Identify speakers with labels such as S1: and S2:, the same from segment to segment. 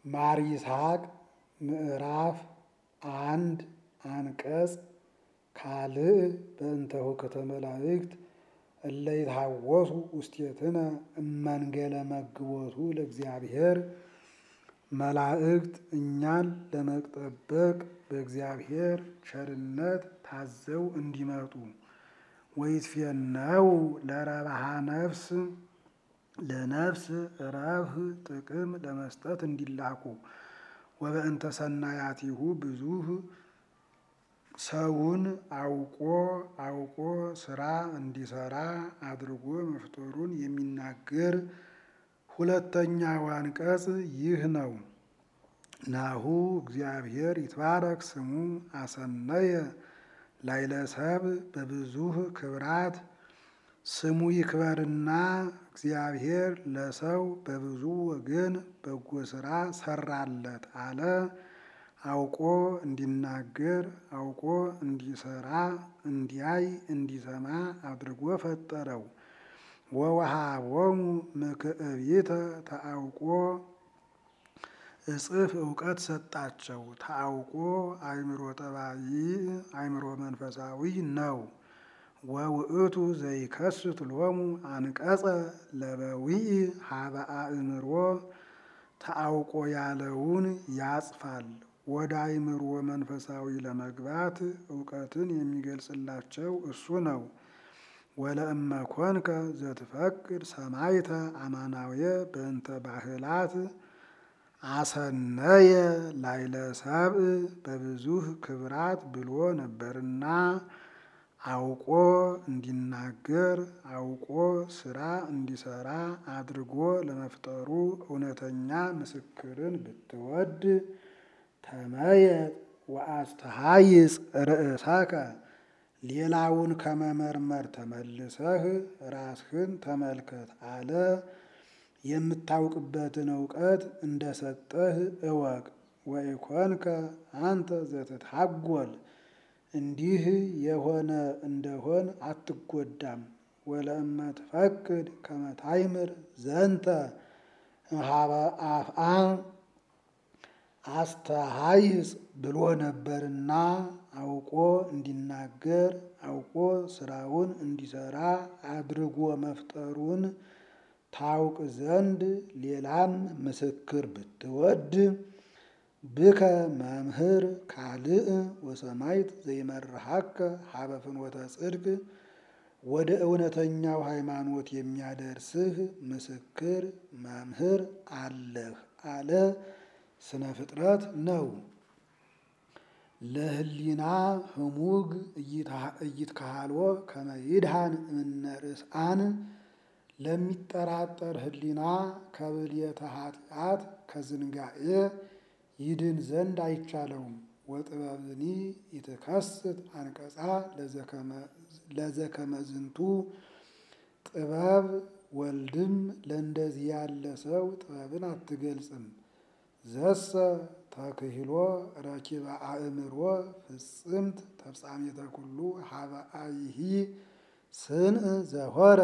S1: ማር ይስሐቅ ምዕራፍ አንድ አንቀጽ ካልዕ በእንተ ሁከተ መላእክት እለ ይትሐወሱ ውስቴትነ እመንገለ መግቦቱ ለእግዚአብሔር መላእክት እኛን ለመጠበቅ በእግዚአብሔር ቸርነት ታዘው እንዲመጡ ወይትፌነው ለረብሃ ነፍስ ለነፍስ ረብህ ጥቅም ለመስጠት እንዲላኩ ወበእንተ ሰናያቲሁ ብዙህ ሰውን አውቆ አውቆ ስራ እንዲሰራ አድርጎ መፍጠሩን የሚናገር ሁለተኛው አንቀጽ ይህ ነው። ናሁ እግዚአብሔር ይትባረክ ስሙ አሰነየ ላይለ ሰብእ በብዙህ ክብራት ስሙ ይክበርና እግዚአብሔር ለሰው በብዙ ወገን በጎ ስራ ሰራለት አለ። አውቆ እንዲናገር አውቆ እንዲሰራ እንዲያይ እንዲሰማ አድርጎ ፈጠረው። ወወሃቦሙ ምክዕቢተ ተአውቆ እጽፍ እውቀት ሰጣቸው። ተአውቆ አእምሮ ጠባይ አእምሮ መንፈሳዊ ነው። ወውእቱ ዘይከስት ሎሙ አንቀጸ ለበዊዕ ሀበ አእምሮ ተአውቆ ያለውን ያጽፋል። ወደ አእምሮ መንፈሳዊ ለመግባት እውቀትን የሚገልጽላቸው እሱ ነው። ወለእመ ኮንከ ዘትፈቅድ ሰማይተ አማናውየ በእንተ ባህላት አሰነየ ላይለ ሰብእ በብዙህ ክብራት ብሎ ነበርና አውቆ እንዲናገር አውቆ ስራ እንዲሰራ አድርጎ ለመፍጠሩ እውነተኛ ምስክርን ብትወድ ተመየጥ ወአስተሃይጽ ርእሰከ ሌላውን ከመመርመር ተመልሰህ ራስህን ተመልከት አለ። የምታውቅበትን እውቀት እንደሰጠህ እወቅ። ወኢኮንከ አንተ ዘትትሐጐል እንዲህ የሆነ እንደሆን አትጎዳም። ወለእመ ትፈቅድ ከመ ታይምር ዘንተ እምኀበ አፍአ አስተሃይጽ ብሎ ነበርና አውቆ እንዲናገር አውቆ ስራውን እንዲሰራ አድርጎ መፍጠሩን ታውቅ ዘንድ ሌላን ምስክር ብትወድ ብከ መምህር ካልእ ወሰማይት ዘይመርሐከ ሀበ ፍኖተ ጽድቅ ወደ እውነተኛው ሃይማኖት የሚያደርስህ ምስክር መምህር አለህ አለ። ስነ ፍጥረት ነው። ለህሊና ህሙግ እይትካሃልዎ ከመ ይድሃን እምነ ርስአን ለሚጠራጠር ህሊና ከብልየተ ኃጢአት ከዝንጋኤ ይድን ዘንድ አይቻለውም። ወጥበብኒ ይትከስት አንቀጻ ለዘከመ ዝንቱ ጥበብ ወልድም ለእንደዚህ ያለ ሰው ጥበብን አትገልጽም። ዘሰ ተክህሎ ረኪበ አእምሮ ፍጽምት ተፍጻሜተ ኩሉ ሀበ አይሂ ስንእ ዘሆረ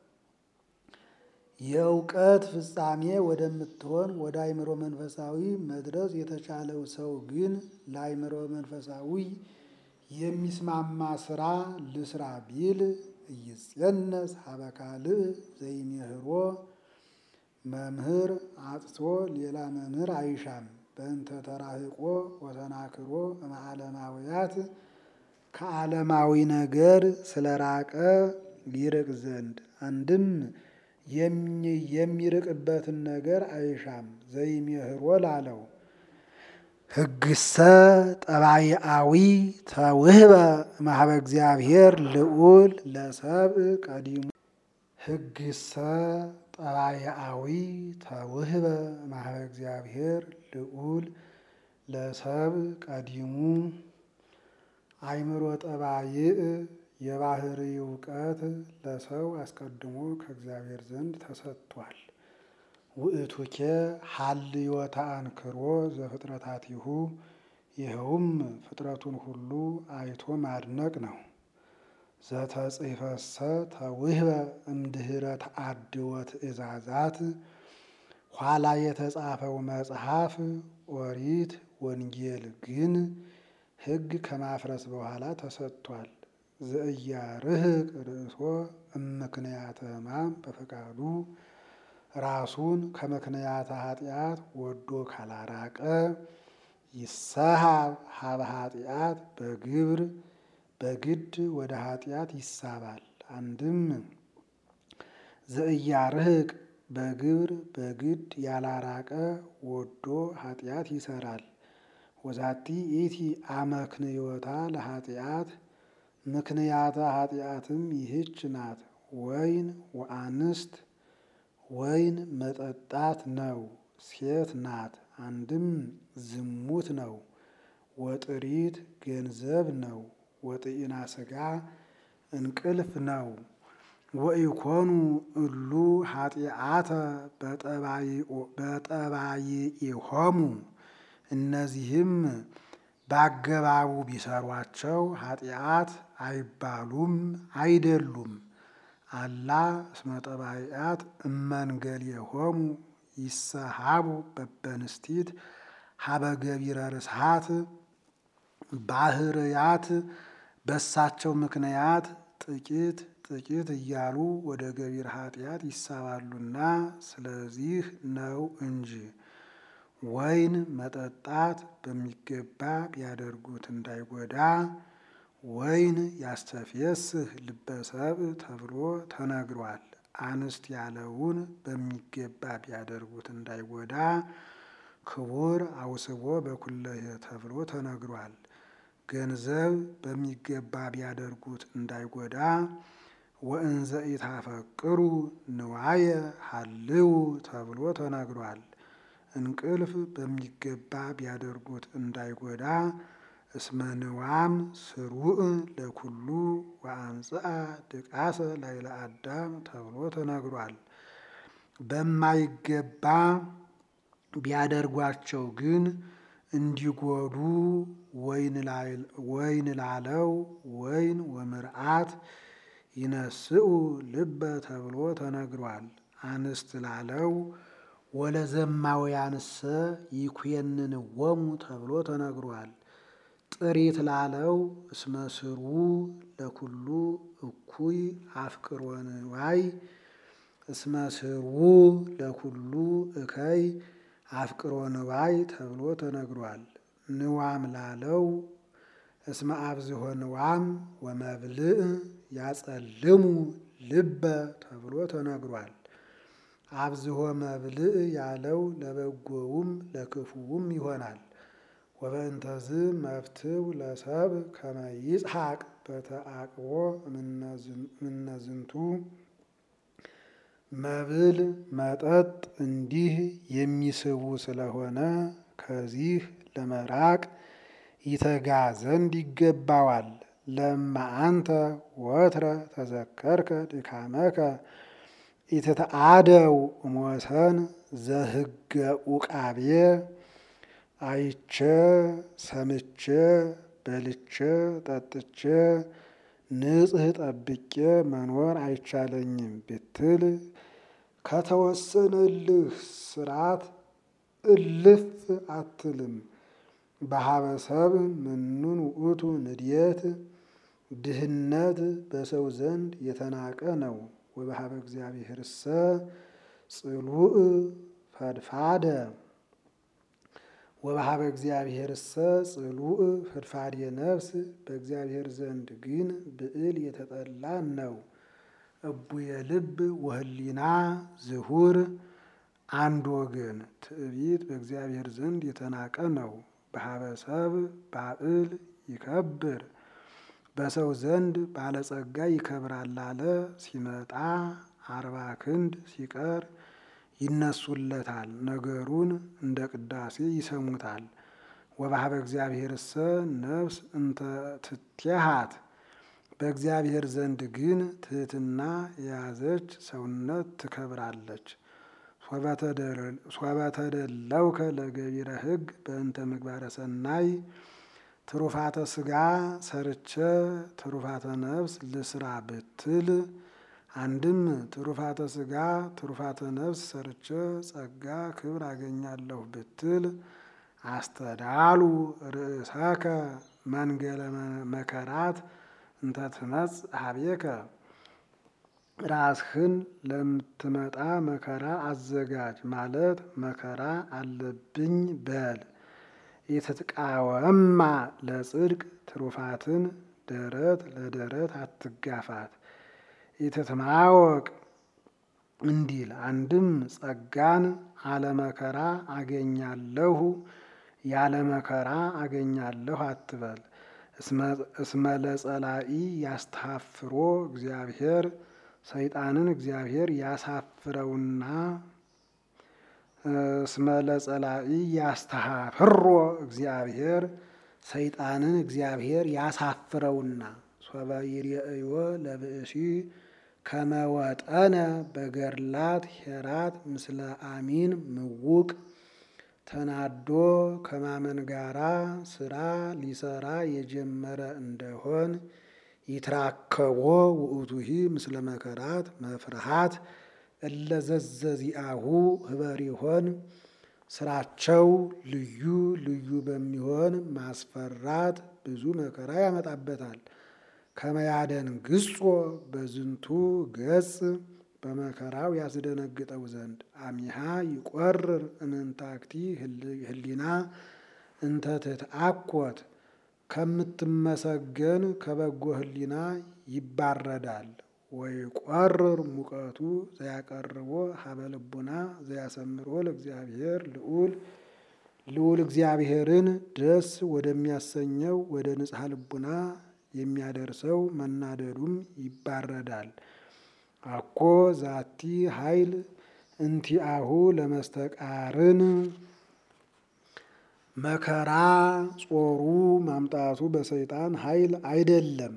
S1: የእውቀት ፍጻሜ ወደምትሆን ወደ አእምሮ መንፈሳዊ መድረስ የተቻለው ሰው ግን ለአእምሮ መንፈሳዊ የሚስማማ ስራ ልስራ ቢል እይጼነስ ሀበ ካልእ ዘይሜህሮ መምህር አጥቶ ሌላ መምህር አይሻም። በእንተ ተራህቆ ወተናክሮ እምዓለማውያት ከዓለማዊ ነገር ስለራቀ ሊርቅ ዘንድ አንድም የሚርቅበትን ነገር አይሻም። ዘይሜህሮ ላለው ህግሰ ጠባይአዊ ተውህበ እምኀበ እግዚአብሔር ልዑል ለሰብእ ቀዲሙ ህግሰ ጠባይአዊ ተውህበ እምኀበ እግዚአብሔር ልዑል ለሰብእ ቀዲሙ አእምሮ ጠባይእ የባህሪ እውቀት ለሰው አስቀድሞ ከእግዚአብሔር ዘንድ ተሰጥቷል። ውእቱኬ ሀልዮተ አንክሮ ዘፍጥረታቲሁ ይኸውም ፍጥረቱን ሁሉ አይቶ ማድነቅ ነው። ዘተጽሕፈሰ ተውህበ እምድኅረ ተአድወ ትእዛዛት ኋላ የተጻፈው መጽሐፍ ኦሪት ወንጌል ግን ሕግ ከማፍረስ በኋላ ተሰጥቷል። ዘእያርህቅ ርእሶ እምክንያተ ሕማም በፈቃዱ ራሱን ከምክንያተ ኃጢአት ወዶ ካላራቀ ይሰሃብ ሀበ ኃጢአት በግብር በግድ ወደ ኃጢአት ይሳባል። አንድም ዘእያርህቅ በግብር በግድ ያላራቀ ወዶ ኃጢአት ይሰራል። ወዛቲ ኢቲ አመክንዮታ ለኃጢአት ምክንያተ ኃጢአትም ይህች ናት። ወይን ወአንስት ወይን መጠጣት ነው፣ ሴት ናት። አንድም ዝሙት ነው። ወጥሪት ገንዘብ ነው። ወጥኢና ሥጋ እንቅልፍ ነው። ወኢኮኑ እሉ ኃጢአተ በጠባይኢሆሙ እነዚህም በአገባቡ ቢሰሯቸው ኃጢአት አይባሉም አይደሉም። አላ እስመ ጠባይአት እመንገልየሆሙ ይሰሃቡ በበንስቲት ሀበ ገቢረ ርስሃት ባህርያት በሳቸው ምክንያት ጥቂት ጥቂት እያሉ ወደ ገቢር ኃጢአት ይሳባሉና ስለዚህ ነው እንጂ። ወይን መጠጣት በሚገባ ቢያደርጉት እንዳይጎዳ ወይን ያስተፍየስህ ልበሰብ ተብሎ ተነግሯል። አንስት ያለውን በሚገባ ቢያደርጉት እንዳይጎዳ ክቡር አውስቦ በኩለየ ተብሎ ተነግሯል። ገንዘብ በሚገባ ቢያደርጉት እንዳይጎዳ ወእንዘ ኢታፈቅሩ ንዋየ ሀልው ተብሎ ተነግሯል። እንቅልፍ በሚገባ ቢያደርጉት እንዳይጎዳ እስመ ንዋም ስሩዕ ለኩሉ ወአምጽአ ድቃሰ ላይለ አዳም ተብሎ ተነግሯል። በማይገባ ቢያደርጓቸው ግን እንዲጎዱ ወይን ላለው ወይን ወምርአት ይነስኡ ልበ ተብሎ ተነግሯል። አንስት ላለው ወለዘማውያንሰ ይኩየንንዎሙ ተብሎ ተነግሯል። ጥሪት ላለው እስመ ስሩ ለኩሉ እኩይ አፍቅሮ ንዋይ እስመ ስሩ ለኩሉ እከይ አፍቅሮ ንዋይ ተብሎ ተነግሯል። ንዋም ላለው እስመ አብዝሆ ንዋም ወመብልዕ ያጸልሙ ልበ ተብሎ ተነግሯል። አብዝሆ መብልዕ ያለው ለበጎውም ለክፉውም ይሆናል። ወበእንተዝ መፍትው ለሰብ ከመ ይጽሐቅ በተአቅቦ እምነዝንቱ መብል መጠጥ እንዲህ የሚስቡ ስለሆነ ከዚህ ለመራቅ ይተጋ ዘንድ ይገባዋል። ለማ አንተ ወትረ ተዘከርከ ድካመከ ኢትተአደው እሞሰን ዘህገ ኡቃቤ አይቼ ሰምቼ በልቼ ጠጥቼ ንጽሕ ጠብቄ መኖር አይቻለኝም ብትል ከተወሰነልህ ስርዓት እልፍ አትልም። በሀበሰብ ምኑን ውእቱ ንድየት ድህነት በሰው ዘንድ የተናቀ ነው። ወበሀበ እግዚአብሔርሰ ጽሉእ ፈድፋደ ወበሀበ እግዚአብሔርሰ ጽሉእ ፈድፋድ ነፍስ በእግዚአብሔር ዘንድ ግን ብዕል የተጠላ ነው። እቡየ ልብ ወህሊና ዝሁር አንድ ወገን ትዕቢት በእግዚአብሔር ዘንድ የተናቀ ነው። በሀበሰብ ባዕል ይከብር በሰው ዘንድ ባለጸጋ ይከብራል አለ። ሲመጣ አርባ ክንድ ሲቀር ይነሱለታል፣ ነገሩን እንደ ቅዳሴ ይሰሙታል። ወበሀበ እግዚአብሔርሰ ነፍስ እንተ ትትሃት በእግዚአብሔር ዘንድ ግን ትህትና የያዘች ሰውነት ትከብራለች። ሶበተደለውከ ለገቢረ ሕግ በእንተ ምግባረ ሰናይ ትሩፋተ ስጋ ሰርቼ ትሩፋተ ነፍስ ልስራ ብትል አንድም ትሩፋተ ስጋ ትሩፋተ ነፍስ ሰርቼ ጸጋ ክብር አገኛለሁ ብትል አስተዳሉ ርእሰከ መንገለ መከራት እንተ ትመጽእ ሀቤከ ራስህን ለምትመጣ መከራ አዘጋጅ ማለት መከራ አለብኝ በል። የተቃወማ ለጽድቅ ትሩፋትን ደረት ለደረት አትጋፋት። የተትማወቅ እንዲል አንድም ጸጋን አለመከራ አገኛለሁ ያለ መከራ አገኛለሁ አትበል። እስመ ለጸላኢ ያስተሐፍሮ እግዚአብሔር ሰይጣንን እግዚአብሔር ያሳፍረውና እስመ ለጸላኢ ያስተሐፍሮ እግዚአብሔር ሰይጣንን እግዚአብሔር ያሳፍረውና ሶበ ይሬእዮ ለብእሲ ከመወጠነ በገድላት ሄራት ምስለ አሚን ምውቅ ተናዶ ከማመን ጋራ ስራ ሊሰራ የጀመረ እንደሆን ይትራከቦ ውእቱሂ ምስለ መከራት መፍርሃት እለዘዘዚአሁ ህበሪሆን ስራቸው ልዩ ልዩ በሚሆን ማስፈራት ብዙ መከራ ያመጣበታል። ከመያደን ግጾ በዝንቱ ገጽ በመከራው ያስደነግጠው ዘንድ አሚሃ ይቆርር እምንታክቲ ህሊና እንተ ትትአኮት ከምትመሰገን ከበጎ ህሊና ይባረዳል። ወይ ቆርር ሙቀቱ ዘያቀርቦ ሀበ ልቡና ዘያሰምሮ ለእግዚአብሔር ልዑል ልዑል እግዚአብሔርን ደስ ወደሚያሰኘው ወደ ንጽሐ ልቡና የሚያደርሰው መናደዱም ይባረዳል። አኮ ዛቲ ኃይል እንቲአሁ ለመስተቃርን መከራ ጾሩ ማምጣቱ በሰይጣን ኃይል አይደለም።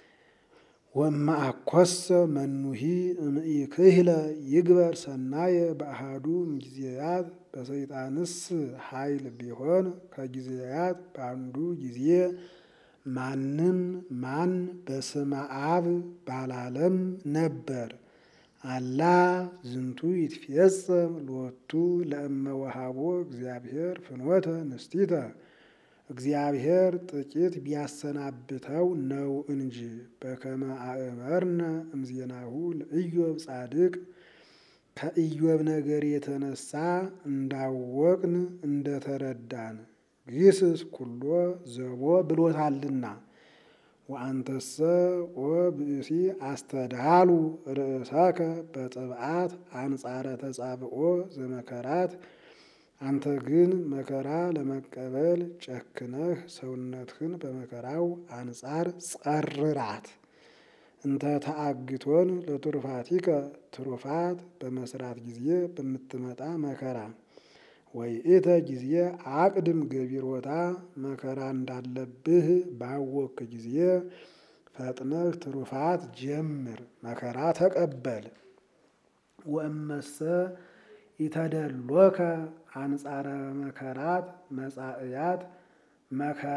S1: ወማአኮሰ መኑሂ እምኢክህለ ይግበር ሰናየ በአሃዱ እምጊዜያት በሰይጣንስ ኃይል ቢሆን ከጊዜያት በአንዱ ጊዜ ማንም ማን በስመ አብ ባላለም ነበር። አላ ዝንቱ ይትፌጸም ሎቱ ለእመ ወሃቦ እግዚአብሔር ፍኖተ ንስቲተ እግዚአብሔር ጥቂት ቢያሰናብተው ነው እንጂ በከመ አእመርነ እምዜናሁ ለኢዮብ ጻድቅ ከኢዮብ ነገር የተነሳ እንዳወቅን እንደተረዳን ግስስ ኩሎ ዘቦ ብሎታልና። ወአንተሰ ኦ ብእሲ አስተዳሉ ርእሰከ በጥብዓት አንጻረ ተጻብኦ ዘመከራት አንተ ግን መከራ ለመቀበል ጨክነህ ሰውነትህን በመከራው አንጻር ጸርራት። እንተ ተአግቶን ለትሩፋቲከ ትሩፋት በመስራት ጊዜ በምትመጣ መከራ ወይእተ ጊዜ አቅድም ገቢሮታ መከራ እንዳለብህ ባወክ ጊዜ ፈጥነህ ትሩፋት ጀምር፣ መከራ ተቀበል። ወእመሰ ኢተደሎከ አንጻረ መከራት መጻእያት መከራ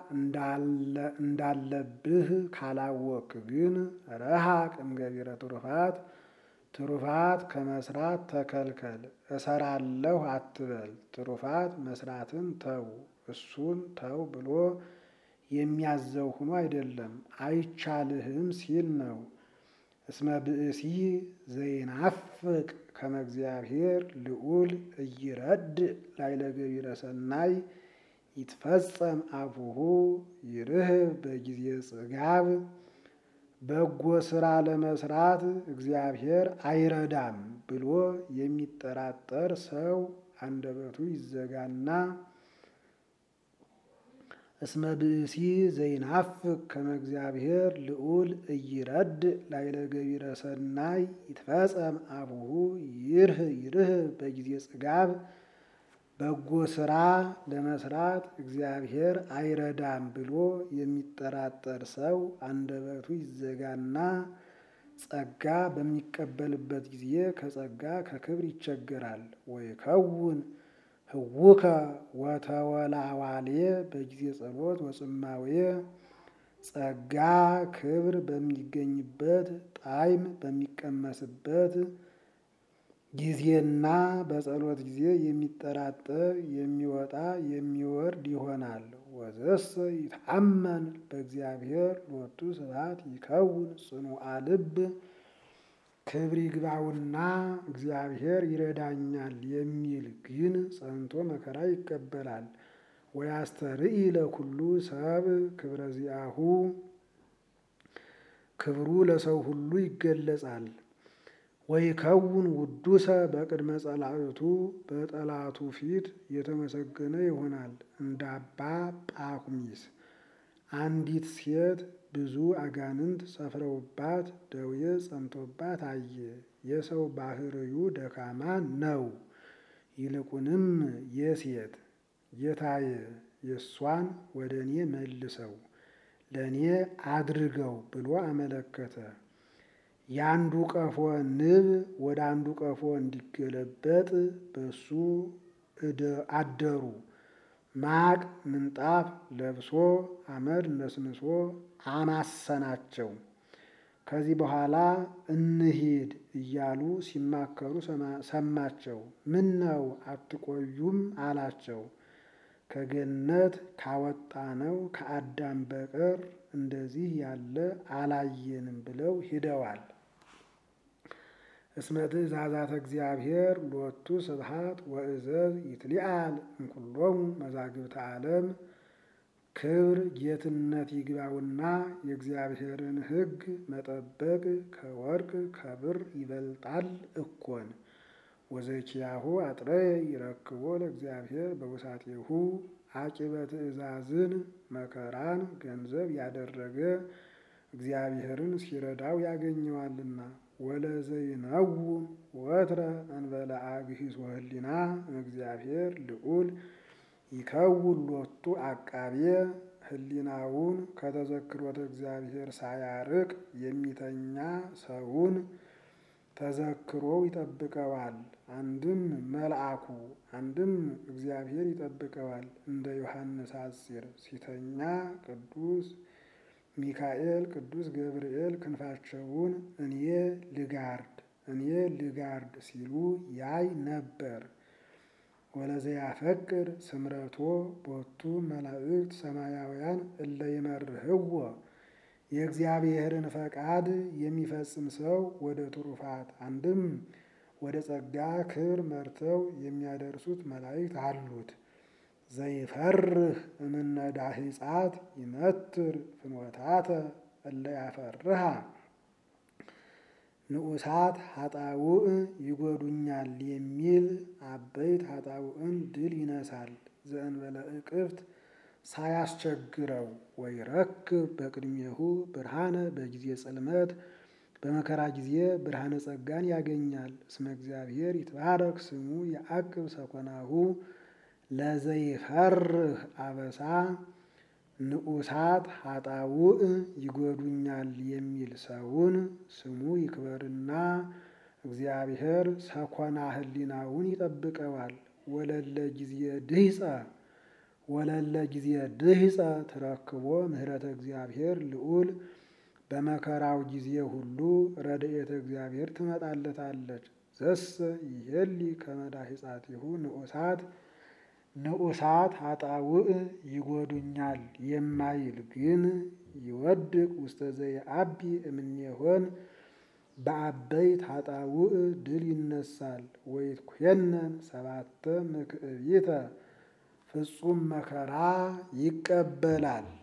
S1: እንዳለብህ ካላወክ ግን ረሃቅ እምገቢረ ትሩፋት ትሩፋት ከመስራት ተከልከል። እሰራለሁ አትበል። ትሩፋት መስራትን ተው፣ እሱን ተው ብሎ የሚያዘው ሆኖ አይደለም፣ አይቻልህም ሲል ነው። እስመ ብእሲ ዘይናፍቅ ከመ እግዚአብሔር ልዑል እይረድ ላይለ ገቢረ ሰናይ ይትፈጸም አፉሁ ይርህብ በጊዜ ጽጋብ በጎ ስራ ለመስራት እግዚአብሔር አይረዳም ብሎ የሚጠራጠር ሰው አንደበቱ ይዘጋና እስመ ብእሲ ዘይናፍቅ ከመ እግዚአብሔር ልዑል እይረድ ላይለ ገቢረ ሰናይ ይትፈጸም አፉሁ ይርህ ይርህ በጊዜ ጽጋብ በጎ ስራ ለመስራት እግዚአብሔር አይረዳም ብሎ የሚጠራጠር ሰው አንደበቱ ይዘጋና ጸጋ በሚቀበልበት ጊዜ ከጸጋ ከክብር ይቸገራል። ወይ ከውን ህውከ ወተወላዋሌ በጊዜ ጸሎት ወጽማዌ ጸጋ ክብር በሚገኝበት ጣዕም በሚቀመስበት ጊዜና በጸሎት ጊዜ የሚጠራጠር የሚወጣ የሚወርድ ይሆናል። ወዘሰ ይታመን በእግዚአብሔር ሎቱ ስብሐት ይከውን ጽኑዓ ልብ ክብር ይግባውና እግዚአብሔር ይረዳኛል የሚል ግን ጸንቶ መከራ ይቀበላል። ወያስተርኢ ለኩሉ ሰብ ክብረ ዚአሁ ክብሩ ለሰው ሁሉ ይገለጻል። ወይከውን ውዱሰ በቅድመ ጸላእቱ በጠላቱ ፊት የተመሰገነ ይሆናል። እንደ አባ ጳኩሚስ አንዲት ሴት ብዙ አጋንንት ሰፍረውባት ደዌ ጸንቶባት አየ። የሰው ባህርዩ ደካማ ነው። ይልቁንም የሴት ጌታዬ የእሷን ወደ እኔ መልሰው ለእኔ አድርገው ብሎ አመለከተ። የአንዱ ቀፎ ንብ ወደ አንዱ ቀፎ እንዲገለበጥ በሱ አደሩ። ማቅ ምንጣፍ ለብሶ አመድ ነስንሶ አማሰናቸው። ከዚህ በኋላ እንሂድ እያሉ ሲማከሩ ሰማቸው። ምን ነው አትቆዩም አላቸው። ከገነት ካወጣነው ከአዳም በቀር እንደዚህ ያለ አላየንም ብለው ሂደዋል። እስመ ትእዛዛተ እግዚአብሔር ሎቱ ስብሐት ወእዘዝ ይትሊአል እምኩሎሙ መዛግብተ ዓለም ክብር ጌትነት ይግባውና የእግዚአብሔርን ሕግ መጠበቅ ከወርቅ ከብር ይበልጣል እኮን። ወዘኪያሁ አጥረየ ይረክቦ ለእግዚአብሔር በውሳጤሁ አቂበ ትእዛዝን መከራን ገንዘብ ያደረገ እግዚአብሔርን ሲረዳው ያገኘዋልና። ወለዘይነውም ወትረ እንበለ አግሂሶ ህሊና እግዚአብሔር ልዑል ይከውን ሎቱ አቃቤ ህሊናውን ከተዘክሮተ እግዚአብሔር ሳያርቅ የሚተኛ ሰውን ተዘክሮው ይጠብቀዋል። አንድም መልአኩ አንድም እግዚአብሔር ይጠብቀዋል። እንደ ዮሐንስ አጽር ሲተኛ ቅዱስ ሚካኤል ቅዱስ ገብርኤል ክንፋቸውን እኔ ልጋርድ እኔ ልጋርድ ሲሉ ያይ ነበር። ወለዘያፈቅር ስምረቶ ቦቱ መላእክት ሰማያውያን እለ ይመርህዎ የእግዚአብሔርን ፈቃድ የሚፈጽም ሰው ወደ ትሩፋት አንድም ወደ ጸጋ ክብር መርተው የሚያደርሱት መላእክት አሉት። ዘይፈርህ እምነ ዳሂጻት ይመትር ፍኖታተ እለ ያፈርሃ ንዑሳት ሀጣውእ ይጎዱኛል የሚል አበይት ሀጣውእን ድል ይነሳል። ዘእንበለ እቅፍት ሳያስቸግረው ወይረክብ በቅድሜሁ ብርሃነ በጊዜ ጽልመት በመከራ ጊዜ ብርሃነ ጸጋን ያገኛል። እስመ እግዚአብሔር ይትባረክ ስሙ የአቅብ ሰኮናሁ ለዘይፈርህ አበሳ ንዑሳት ሀጣውእ ይጎዱኛል የሚል ሰውን ስሙ ይክበርና እግዚአብሔር ሰኮና ህሊናውን ይጠብቀዋል። ወለለ ጊዜ ድህፀ ወለለ ጊዜ ድህፀ ትረክቦ ምህረተ እግዚአብሔር ልዑል በመከራው ጊዜ ሁሉ ረድኤተ እግዚአብሔር ትመጣለታለች። ዘሰ ይሄሊ ከመዳሂጻቲሁ ንዑሳት ንዑሳት ሀጣውእ ይጎዱኛል የማይል ግን ይወድቅ ውስተ ዘየአቢ እምኔሆን በአበይት ሀጣውእ ድል ይነሳል። ወይትኮነን ሰባተ ምክዕቢተ ፍጹም መከራ ይቀበላል።